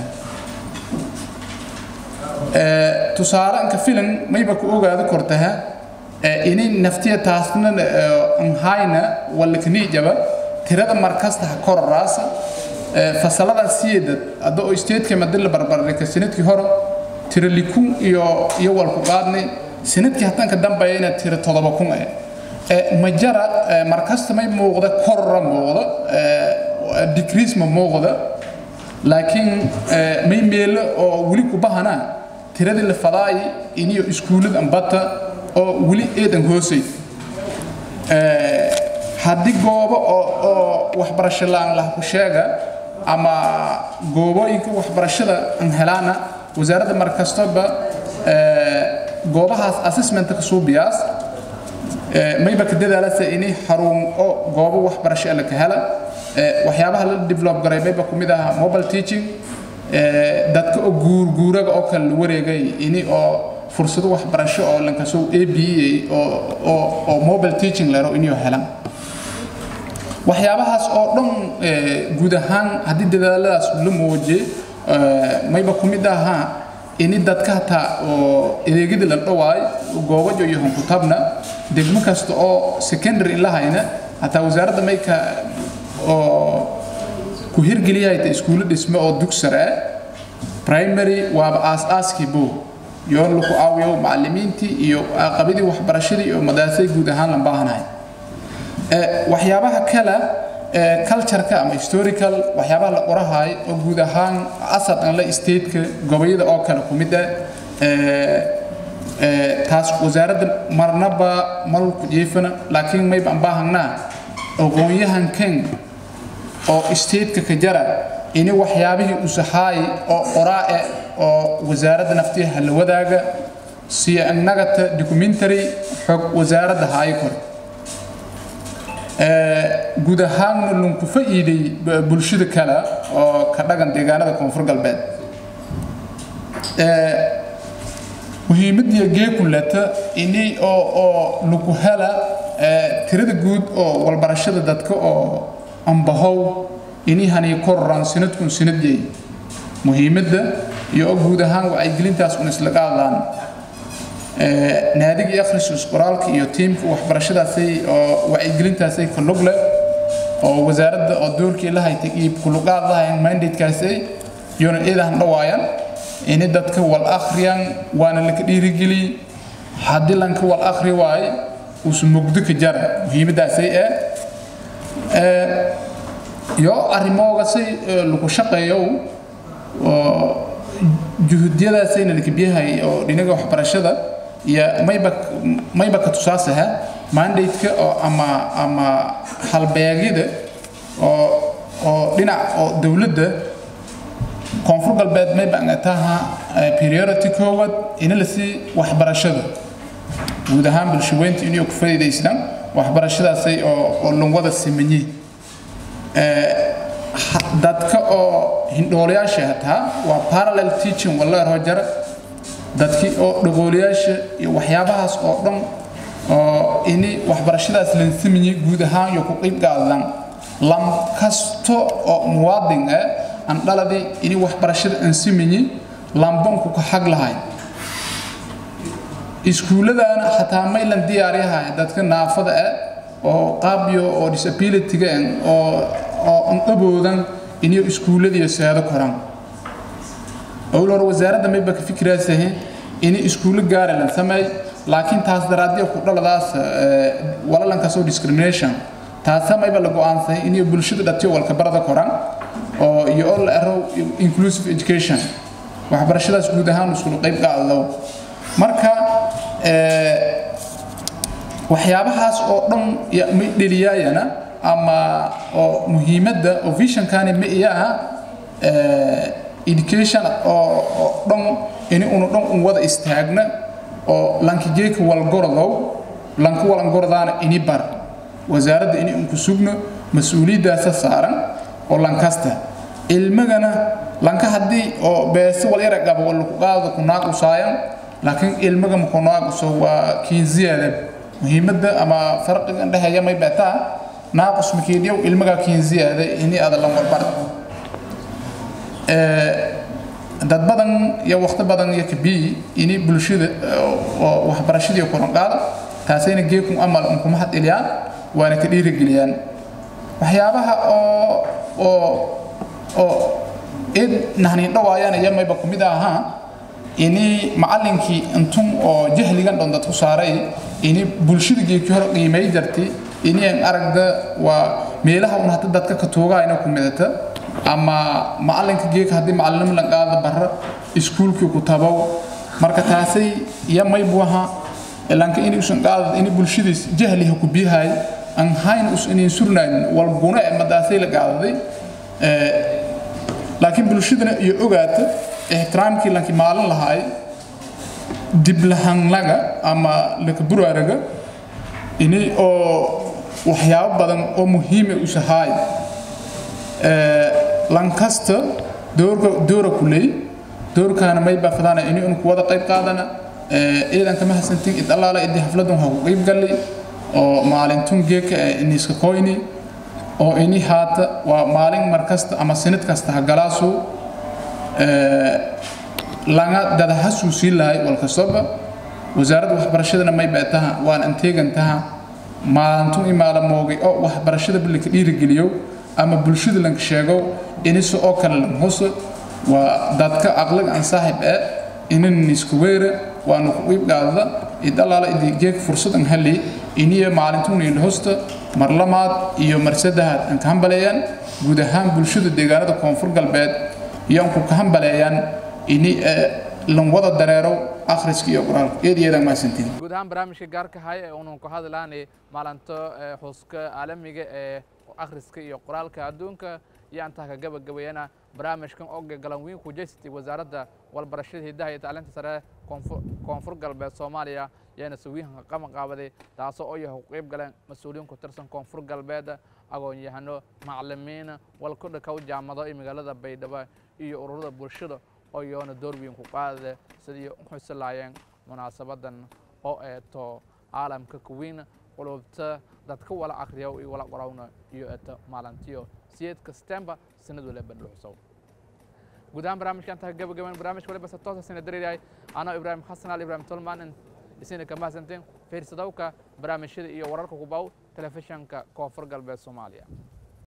tusaale anka filan mayba ku ogaada kortaha inay naftiya taasna anhayna walakniijaba tirada markasta ha koraraasa fasalada siyeedad hadda oo isteedka madin la barbardhigay sanadkii hore tiro likun iyo iyo walku qaadnay sanadkii hatanka dambeeyana tiro todoba kun eh majara markasta may muuqda korra muuqda decrease ma muuqda laakiin may meelo oo weli ku bahana tiradii la fadaay iniyo iskuullada ambata oo weli eedan hoosay haddii goobo oo waxbarasho laan lah ku sheega ama goobooyinka waxbarashada aan helaana wasaaradda markastaba goobahaas assessmentka ka suubiyaas mayba ka dadaalasa inay xarun oo goobo waxbarasho la ka hela waxyaabaha la develop garay mayba ku mid aha mobile teaching dadka oo guurguuraga oo kale la wareegay ini oo fursado waxbarasho oo lankasoo a b a oo mobile teaching lero inay helaan waxyaabahaas oo dhan guud ahaan haddii dadaaladaas la muujiyey mayba ku mid ahaa ini dadka hataa oo adeegyada la dhawaay goobajo iyo hunkutabna degmo kasta oo secondary ilahayna hataa wasaaradda mayka oo ku hirgeliyahayta iskuulo dhisme oo dug sare ah primary waaba aas-aaskii bow yoon lagu caawiyo macallimiintii iyo aqabadii waxbarashadii iyo madaasay guud ahaan la baahanahay waxyaabaha kale cultureka ama historical waxyaabaha la qorahay oo guud ahaan asad aan la stateka gobollada oo kale ku mid ah taas wasaaradda marnaba malku jiifana laakiin mayba aan baahanaa aqoon-yahankan oo stateka ka jara ini waxyaabihii usahaay oo qoraae oo wasaaradda naftiha la wadaaga siya annagata documentary xog wasaaradda haayo kore guud ahaanna lunku fa'iiday bulshada kale oo ka dhagan deegaanada koonfur galbeed muhiimadiya geekulata ini oo oo lagu hela tirada guud oo walbarashada dadka oo ambahow ini hani kororaan sanadkun sanadyay muhiimadda iyo oo guud ahaan wacyigelintaas un isla qaadaan naadiga akhrisus qoraalka iyo tiimka waxbarashadaasay oo wacyigelintaasay ka lug leh oo wasaaradda oo doorkii la haytay iyo kuluqaad lahayn mandatekaasay iyona iidahan dhawaayaan ini dadka wal akhriyaan waana laka dhiirigeliy haddii lanka wal akhri waaye uusu mugdo ka jara muhiimaddaasay eh iyo arrimoogasay lagu shaqeeyo oo juhudyadaasayna lakabiyahay oo dhinaga waxbarashada iyo mayba mayba ka tusaasaha mandate-ka oo ama ama halbeegyada oo oo dhinac oo dowladda koonfur galbeed mayba angataha priority koowaad ina la sii waxbarashada guud ahaan bulshaweynta inay ku faa'iidaystaan waxbarashadaasay oo oo lungwada simanyi dadka oo hindhoolayaasha hataa waa parallel teaching walla rojara dadkii oo dhaqoolayaasha iyo waxyaabahaas oo dhan oo ini waxbarashadaas lansamayay guud ahaan iyo ku qayb qaadaan lam kasto oo muwaadin ah aan dhaladii ini waxbarashada aan samayay lambanku ka xag lahay iskuulladaana xataa maylan diyaaryahay dadka naafada ah oo qaabyo oo disability-ga oo oo aan aboodan inay iskuulladiiyo seedo koraan owlor wasaaradda mayba ka fikiraasahe inay iskuullo gaara lan sameey laakiin taas daraaddiya ku dhaladaas walalankaasoo discrimination taasa mayba la go-aansahay inay bulshada dhatiyo walka barada koraan oo iyo oo la ero inclusive education waxbarashadaas guud ahaan iskula qayb qaadado marka waxyaabahaas oo dhan may dheliyaayana ama oo muhiimadda oo visionkani ma iya aha education oo dhan ini unu dhan un wada istaagna oo lankigeeka walgorodow lanka walangorodaana ini bar wasaaradda ini unku sugno mas-uuliyaddaasa saaran oo lankasta ilmagana lanka haddii oo beesi wal yara qabo wal ku qaado ku naaqusaayan laakiin ilmaga ma ku naaquso waa kiinziyaada muhiimadda ama farqiga dhexeeya may beetaa naaqus makiidyow ilmaga kiinziyaada ini ada lan walbar dad badan iyo waqti badan iyo kabii ini bulshada oo waxbarashadii koran qaada taasayna geekun amal unkuma had iliyaan waana ka dhiirigeliyaan waxyaabaha oo oo oo id nahnin dhawaayaan iyo mayba kumid ahaa ini macallinkii intun oo jahligan dhan dadku saaray ini bulshada geeki hore qiimay jartay ini aan aragda waa meelaha un hadda dadka ka tuugayna ku midata ama macallinka geeka haddii macallinimo la qaada barra iskuulkii ku tabow marka taasay iyo maybu ahaa ilanka inay usan qaadad ini bulshadiis jahliha ku biyahay aan hayn us inay surnayn wal guna ee madaasay la qaadaday laakiin bulshadana iyo ogaata ixtiraamkii lankii maalin lahaay diblahanlaga ama lakaburaaraga ini oo waxyaabo badan oo muhiima usahaay lankasta doorka doora kuley doorkaana may baafadaana ini unu kuwada qayb qaadana ciidan kama hasantin id allaala idii xafladan ha ku qayb galli oo maalintun geeka iniska koyni oo ini haata waa maalin mar kasta ama sinid kasta ha galaasu langa dada ha suusii lahay walkastaba wasaaradda waxbarashadana may beetaha waan anteegantaha maalintun imaala moogay oo waxbarashada bilinka dhiirigeliyo ama bulshada lanka sheego inisa oo kale lan hoso waa dadka aqliga aan saaxib ee inan isku weera waanu ku qiib qaadada id allaala idi geeg fursad an heli iniya maalintun in hosta mar lamaad iyo mar saddexaad aan ka hambaleeyaan guud ahaan bulshada deegaanada koonfur galbeed iyo aan ku ka hambaleeyaan ini lan wada dareero akhriska iyo quraalka eed iyo eedan mahadsantiin
guud ahaan barnaamijka gaarka haya ee unan ku hadlaanay maalinta xuska caalamiga ee akhriska iyo qoraalka adduunka iyo antaa ka gabagabeeyana barnaamijkan oo galan weyn ku jeysatay wasaaradda walbarashada hidaha iyo tacliinta sare koonfur galbeed soomaaliya yaana sawiinka qaban qaabaday taasoo oo yahay ku qayb galeen mas-uuliyiin ku tirsan koonfur galbeed aqoon-yahano macalimiin walkudha kow jaamado iyo magaalada baydhabo iyo ururada bulshada oo iyoona door weyn ku qaada sidii u xusi laayeen munaasabadan oo eeto caalamka kuwiin qulubta dadka wala akhriya iyo wala qorawna iyo eeto maalintiyo siyeedka stemba sanad waliba dhuuxsow guud ahaan barnaamijka intaa gabagaban barnaamijka waliba se toosa sina dareerahay anoo ibraahim xasan al ibraahim tolman isina ka mahadsanteen fiirsadowka barnaamijyada iyo wararka ku baw telefishanka koonfur galbeed soomaaliya